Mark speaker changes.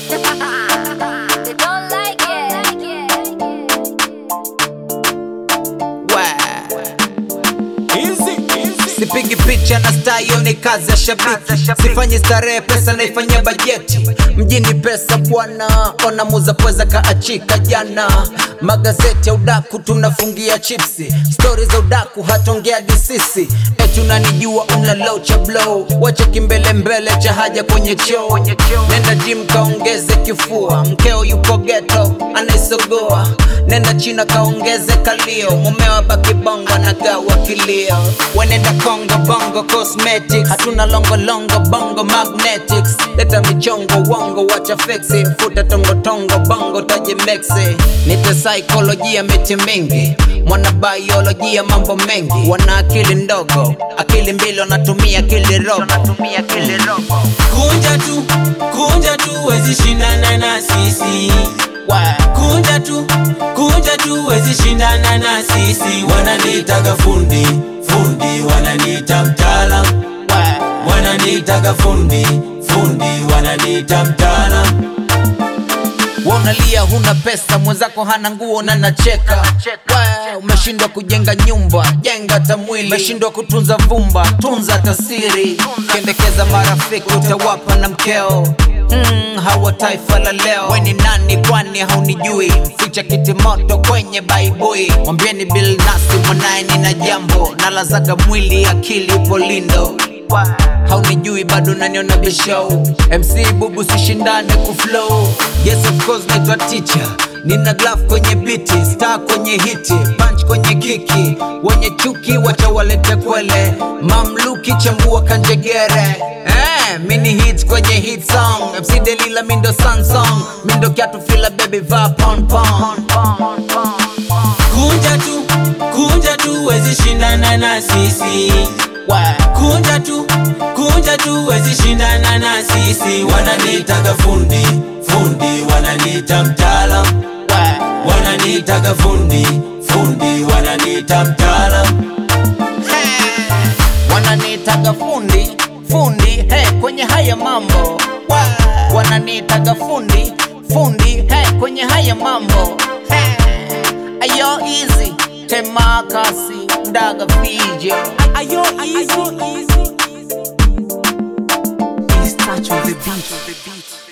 Speaker 1: They don't like it.
Speaker 2: Sipigi picha na staa, hiyo ni kazi ya shabiki. Sifanyi starehe, pesa naifanyia bajeti. Mjini pesa bwana, ona muza pweza kaachika jana. Magazeti ya udaku tunafungia chipsi, stori za udaku hatongea disisi. Eti unanijua una low cha blow, wacha kimbele mbele cha haja kwenye choo. Nenda gym kaongeze kifua, mkeo yuko ghetto anaisogoa. Nenda China kaongeze kalio, mumeo baki bongo anagawa kilio. Wenenda Kongo bongo cosmetics, hatuna longo longo bongo magnetics. Leta michongo wongo, wacha fixi, futa tongo tongo bongo taji mexi. Nite saikolojia miti mingi, mwana biolojia mambo mengi. Wana akili ndogo, akili mbili wanatumia akili robo.
Speaker 3: kunja tu kunja tu wezi shindana na sisi kunja tu kunja tu wezi shindana na sisi wananiitaga fundi fundi wananiita mtaalam wananiitaga fundi fundi wananiita mtaalam
Speaker 2: Wanalia huna pesa, mwenzako hana nguo na nacheka. Wa, Umeshindwa kujenga nyumba, jenga tamwili. Umeshindwa kutunza vumba, tunza tasiri. Kendekeza marafiki utawapa na mkeo. Mm, hawa taifa la leo. We ni nani kwani haunijui? Ficha kiti moto kwenye baibui. Mwambieni Bill Nasi mwanaye nina jambo, nalazaga mwili akili upo lindo haunijui bado naniona bishow mc bubu sishindane kuflow yes of course naitwa teacher nina glove kwenye biti star kwenye hiti punch kwenye kiki wenye chuki wacha walete kwele mamluki chambua kanjegere eh, mini hit kwenye hit song mc delila mindo sansong mindo kiatu fila baby va pon pon
Speaker 3: kunja tu kunja tu wezi shindana na sisi kunja tu kunja tu wezi shindana na sisi wananiitaga fundi fundi wananiita mtaalam wananiitaga fundi fundi wananiita mtaalam
Speaker 2: wananiitaga fundi fundi hey, kwenye haya mambo Wa- wananiitaga fundi fundi hey, kwenye haya mambo hey, ayo easy temakasi ndaga fijo
Speaker 3: ayo easy
Speaker 2: Touch on the beat.